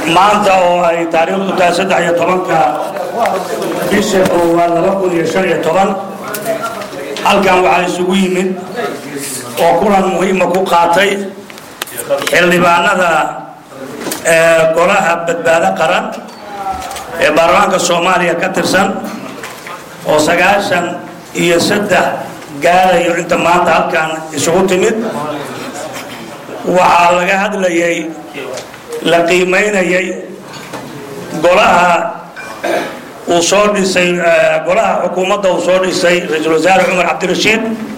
maanta oo ay taariikhdu tahay saddex iyo tobanka bisha koowaad laba kun iyo shan iyo toban halkan waxaa isugu yimid oo kulan muhiima ku qaatay xildhibaanada golaha badbaado qaran ee baarlamaanka soomaaliya ka tirsan oo sagaashan iyo saddex gaarayo inta maanta halkan isugu timid waxaa laga hadlayay la qiimaynayay golaha uu soo dhisay golaha xukuumadda uu soo dhisay ra-iisul wasaare cumar cabdirashiid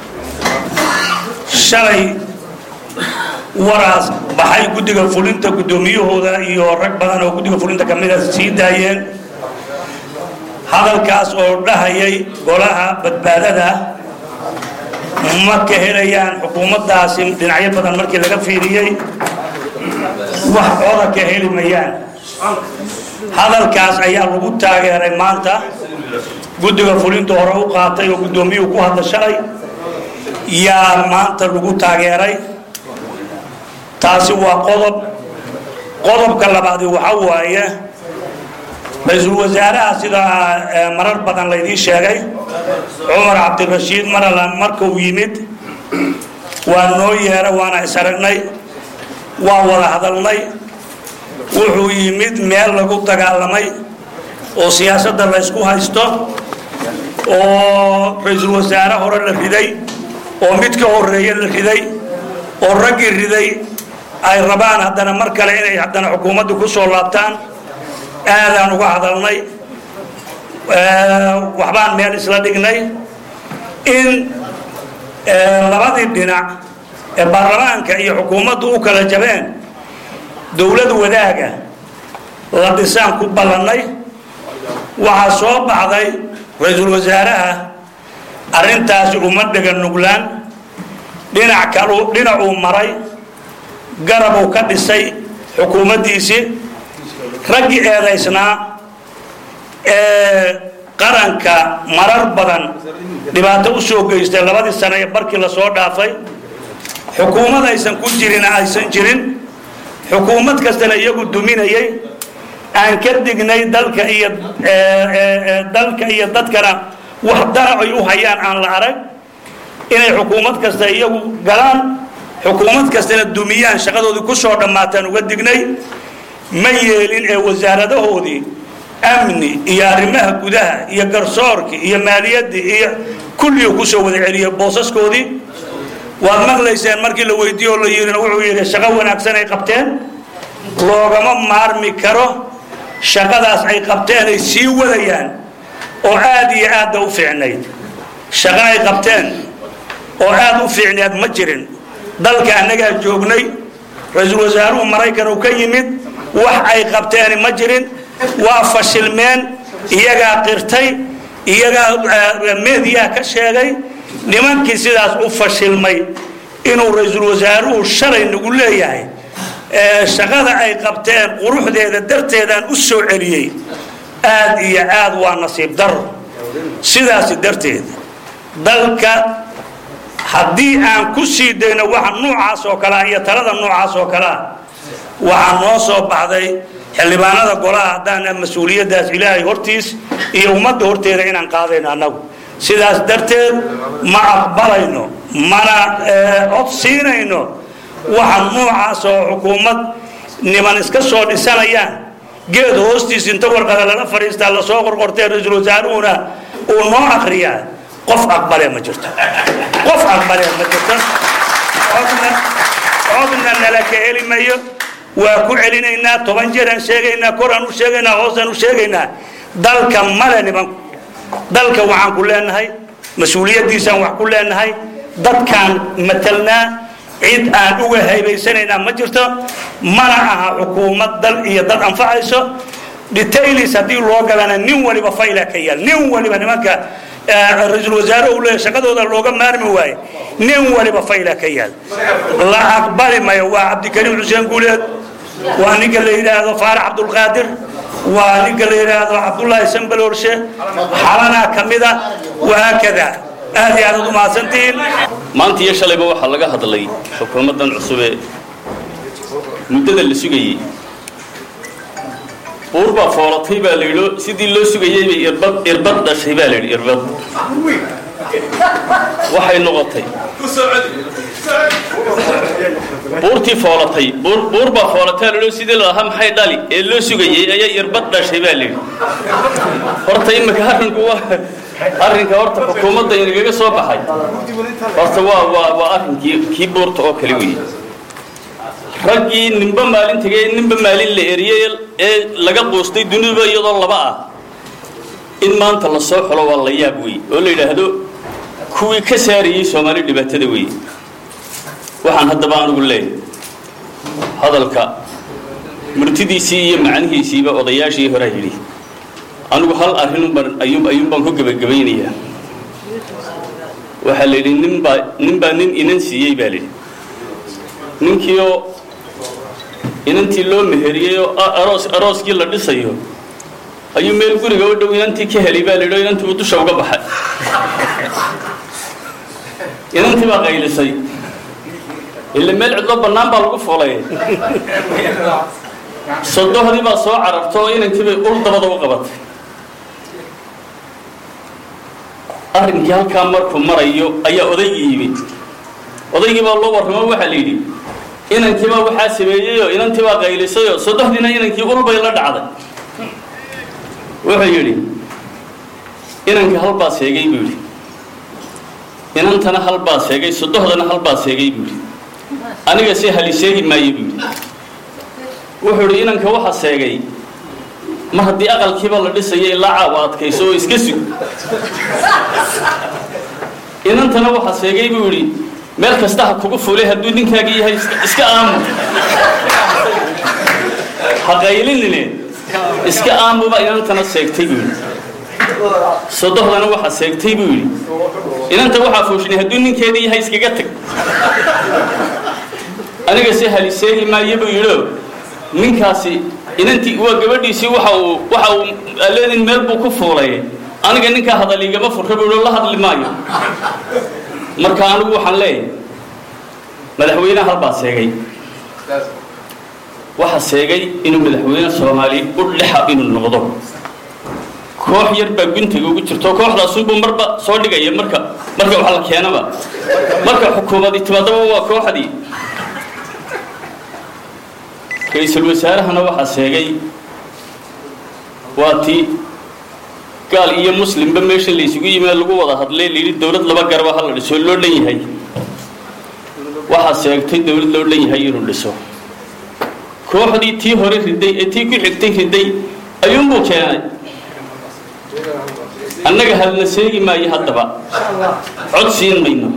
shalay waraas baxay guddiga fulinta guddoomiyahooda iyo rag badan oo guddiga fulinta ka mida sii daayeen hadalkaas oo dhahayay golaha badbaadada ma ka helayaan xukuumaddaasi dhinacyo badan markii laga fiiriyey wax cooda ka heli mayaan hadalkaas ayaa lagu taageeray maanta guddiga fulinta hore u qaatay oo guddoomiyuhu ku hadla shalay yaa maanta lagu taageeray taasi waa qodob qodobka labaadi waxa waaye ra-iisul wasaaraha sida marar badan laydii sheegay cumar cabdirashiid marala markuu yimid waa noo yeera waana is aragnay waa wada hadalnay wuxuu yimid meel lagu dagaalamay oo siyaasadda la ysku haysto oo ra-iisul wasaare hore la riday oo mid ka horeeye la riday oo raggii riday ay rabaan haddana mar kale inay haddana xukuumadda ku soo laabtaan aadaan uga hadalnay waxbaan meel isla dhignay in labadii dhinac ee baarlamaanka iyo xukuumaddu u kala jabeen dowlad wadaaga la dhisaan ku ballannay waxaa soo baxday ra-iisul wasaaraha arrintaasi uma dhega nuglaan dhinac kalu dhinacuu maray garabuu ka dhisay xukuumaddiisii raggii eedaysnaa ee qaranka marar badan dhibaato u soo geystay labadii sane ee barkii lasoo dhaafay xukuumad aysan ku jirina aysan jirin xukuumad kastana iyagu duminayay aan ka dignay dalka iyo dalka iyo dadkana wax dana ay u hayaan aan la arag inay xukuumad kasta iyagu galaan xukuumad kastana dumiyaan shaqadoodii ku soo dhammaataan uga dignay ma yeelin ee wasaaradahoodii amni iyo arrimaha gudaha iyo garsoorkii iyo maaliyaddii iyo kulligu kusoo wada celiyay boosaskoodii waad maqlayseen markii la weydiiye oo la yidhina wuxuu yidhi shaqo wanaagsan ay qabteen loogama maarmi karo shaqadaas ay qabteen ay sii wadayaan oo aad iyo aadda u fiicnayd shaqo ay qabteen oo aad u fiicnayd ma jirin dalka annagaa joognay ra-iisul wasaaruhu maraykan uu ka yimid wax ay qabteeni ma jirin waa fashilmeen iyagaa qirtay iyagaa meediyaha ka sheegay nimankii sidaas u fashilmay inuu ra-iisul wasaaruhu shalay nagu leeyahay shaqada ay qabteen quruxdeeda darteedaan u soo celiyey aad iyo aad waa nasiib daro sidaasi darteed dalka haddii aan ku sii dayno waxa nuucaas oo kalea iyo talada nuucaas oo kalea waxaa noo soo baxday xildhibaanada golaha haddaan mas-uuliyaddaas ilaahay hortiis iyo ummadda horteeda inaan qaadayno annagu sidaas darteed ma aqbalayno mana cod siinayno waxa nuucaas oo xukuumad niman iska soo dhisanayaan geed hoostiis inta warqada lala fadhiistaa lasoo qorqortee ra-iisul wasaaruhuna uu noo akriyaa qof aqbalee ma jirto qof aqbalee ma jirto codna codna nala ka heli mayo waa ku celinaynaa toban jeeraan sheegaynaa koraan u sheegaynaa hoosaan u sheegaynaa dalka male niman dalka waxaan ku leenahay mas-uuliyaddiisaan wax ku leenahay dadkaan matelnaa cid aan uga haybaysanaynaa ma jirto mana aha xukuumad dal iyo dad anfacayso detailis haddii loo galana nin waliba fayla ka yaal nin waliba nimanka ra-iisul wasaare uu leeyahay shaqadooda looga maarmi waaye nin waliba fayla ka yaal la aqbali mayo waa cabdikariim xuseen guuleed waa ninka la yidhaahdo faarax cabdulqaadir waa ninka la yidhaahdo cabdullaahi sambaloolshe xalanaa ka mida wahaakada aad iyo aad ad umahadsantihiin maanta iyo shalayba waxaa laga hadlay xukuumaddan cusube muddada la sugayey buur baa foolatay baa la yidhi sidii loo sugayay bay irbad irbad dhashay baa la yidhi irbad waxay noqotay buurtii foolatay buur buur baa foolatay la yidhi sidii la lahaa maxay dhali ee loo sugayay ayaa irbad dhashay baa la yidhi horta imika arrinku waa arrinka horta xukuumadda inagaga soo baxay horta waa waa waa arrinkii kii buurta oo kale weeye raggii ninba maalin tegay ninba maalin la eriyey ee laga quustay duniduba iyadoo laba ah in maanta la soo xulo waa la yaab wey oo la yidhaahdo kuwii ka saarayey soomaali dhibaatada weeye waxaan haddaba anugu leeyahay hadalka murtidiisii iyo macnihiisiiba odayaashii horaa yidhi anigu hal arrinunbaan ayuun ayuun baan ku gebagabaynayaa waxaa la yidhi ninbaa ninbaa nin inan siiyey baa la yidhi ninkiioo inantii loo meheriyey oo aroos arooskii la dhisayo ayuu meel guriga u dhow inantii ka helay baa la yidhi oo inantii uu dusha uga baxay inantii baa qaylisay ila meel cidlo bannaan baa lagu fulay sodohdii baa soo cararta oo inankii bay ul dabada u qabatay arrinkii halkaa markuu marayo ayaa odaygii yimid odaygii baa loo warramo waxaa la yidhi inankiibaa waxaa sameeyeyoo inantii baa qaylisayoo sodohdiina inankii ulbay la dhacday wuxuu yidhi inankii halbaa seegay buu yidhi inantana halbaa seegay sodohdana halbaa seegay buu yidhi aniga se hali seegi maayo buu yidhi wuxuu yidhi inanka waxa seegay mar haddii aqalkiiba la dhisayo ilaa caawa adkayso oo iska sug inantana waxa seegay buu yidhi meel kasta ha kugu fulay hadduu ninkaagii yahay iska aamu ha qaylinine iska aamuba inantana seegtay buu yidhi sodohdana waxa seegtay buu yidhi inanta waxaa fuushinay hadduu ninkeedii yahay iskaga tag aniga se hali seegi maayo buu yidhio ninkaasi inantii waa gabadhiisii waxa uu waxa uu aleedin meel buu ku fuulay aniga ninkaa hadal igama furra buu la hadli maayo marka anigu waxaan leeyahay madaxweyneha halbaa seegay waxa seegay inuu madaxweyne soomaali u dhexa inuu noqdo koox yar baa guntiga ugu jirto kooxdaasunbuu marba soo dhigaya marka marka wax la keenaba marka xukuumadii timaadaba waa kooxdii ra-iisul wasaarahana waxaa seegay waa tii gaal iyo muslimba meesha la isugu yimid lagu wada hadlay layidhi dowlad laba garaba ha la dhiso loo dhan yahay waxaa seegtay dowlad loo dhan yahay inuu dhiso kooxdii tii hore riday ee tii ku xigtay riday ayuunbuu keenay annaga hadna seegi maayo haddaba cod siin mayno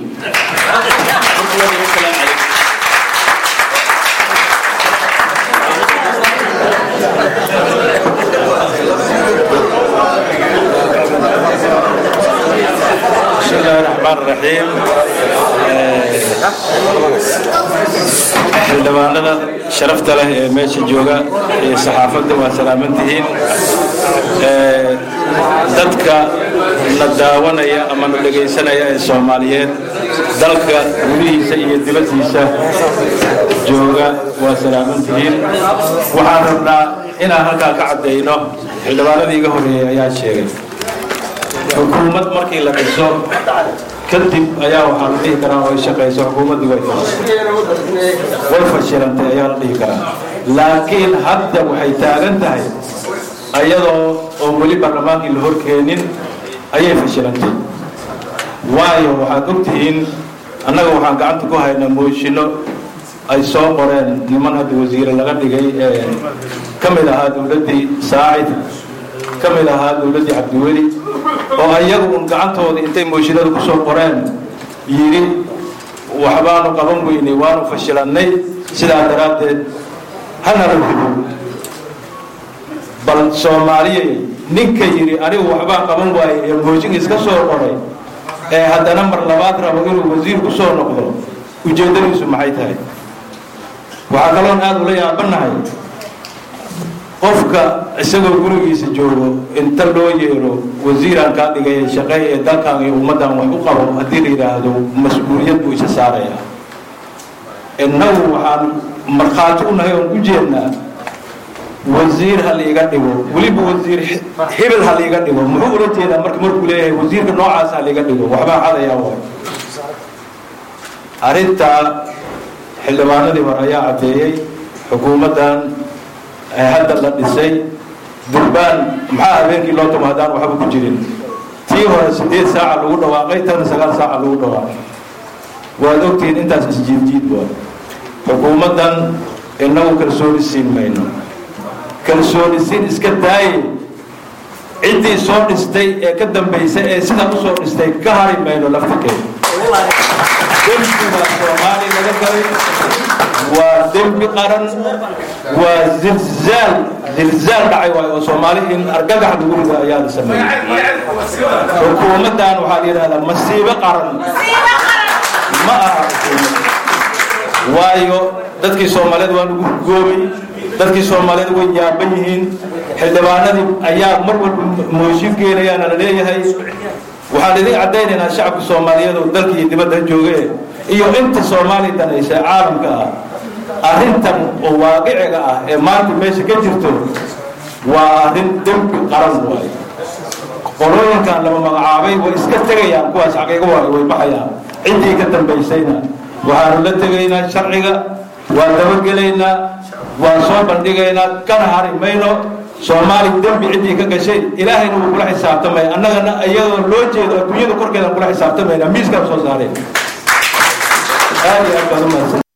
بسم الله الرحمن الرحيم xildhibaanada sharafta leh ee meesha jooga iyo saxaafadda waa salaaman tihiin dadka na daawanaya ama na dhegaysanaya ee soomaaliyeed dalka gudihiisa iyo dibaddiisa jooga waa salaaman tihiin waxaan rabnaa inaan halkaa ka caddayno xildhibaanadii iga horreeyey ayaa sheegay xukuumad markii la dhiso kadib ayaa waxaa la dhihi karaa oo ay shaqayso xukuumaddii way way fashilantay ayaa la dhihi karaa laakiin hadda waxay taagan tahay ayadoo oo weli baarlamaankii la horkeenin ayay fashilantay waayo waxaad ogtihiin annaga waxaan gacanta ku haynaa mooshinno ay soo qoreen niman hadda wasiire laga dhigay ee ka mid ahaa dowladdii saacid ka mid ahaa dowladdii cabdiweli oo ayagu un gacantooda intay mooshinada ku soo qoreen yidhi waxbaanu qaban weynay waanu fashilannay sidaa daraaddeed hana la rido bal soomaaliyey ninka yidhi anigu waxbaan qaban waayey ee mooshin iska soo qoray ee haddana mar labaad rabo inuu wasiir ku soo noqdo ujeeddadiisu maxay tahay waxaa kaloon aada ula yaabanahay qofka isagoo gurigiisa joogo inta loo yeero wasiiraan kaa dhigay shaqeey ee dalkan iyo ummaddan wax u qabo haddii la yidhaahdo mas-uuliyad buu isa saaraya innagu waxaan markhaati u nahay oon u jeednaa wasiir ha liiga dhigo weliba wasiir hebel ha liiga dhigo muxuu ula jeedaa marka markuu leeyahay wasiirka noocaas ha liiga dhigo waxbaa cadayaa waay arrintaa xildhibaanadii hore ayaa caddeeyey xukuumaddan hadda la dhisay durbaan maxaa habeenkii loo tumo haddaan waxba ku jirin tii hore siddeed saaca lagu dhawaaqay tan sagaal saaca lagu dhawaaqay waad ogtihiin intaas isjiidjiid waa xukuumaddan inagu kalsooni siin mayno kalsooni siin iska daaye ciddii soo dhistay ee ka dambaysay ee sidaa usoo dhistay ka hari mayno laftirkeeda dembiga soomaali laga galay waa dembi qaran waa zilzaal zilzaal dhacay waayo oo soomaali in argagax lagu rido ayaa la sameeyey xukuumaddan waxaa la yidhahdaa masiibo qaran ma aha xukuumad waayo dadkii soomaaliyeed waa lagu goobay dadkii soomaaliyeed way yaaban yihiin xildhibaanadii ayaa mar walba mooshin geenayaana la leeyahay waxaan idin caddaynaynaa shacabka soomaaliyeed oo dalka iyo dibadda jooge iyo inta soomaaliya danaysa caalamka ah arrintan oo waaqiciga ah ee maanta meesha ka jirto waa arrin dembi qaran waayo qolooyinkan lama magacaabay way iska tegayaan kuwaas xaqiiqo waayo way baxayaan ciddii ka dambaysayna waxaanu la tegaynaa sharciga waan dabagelaynaa waan soo bandhigaynaa kana hari mayno soomaali dembi ciddii ka gashay ilaahayna wuu kula xisaabtamaya annagana iyadoo loo jeedo adduunyada korkeedaan kula xisaabtamayna miiskaan soo saareen aad iyo aad baad umahadsan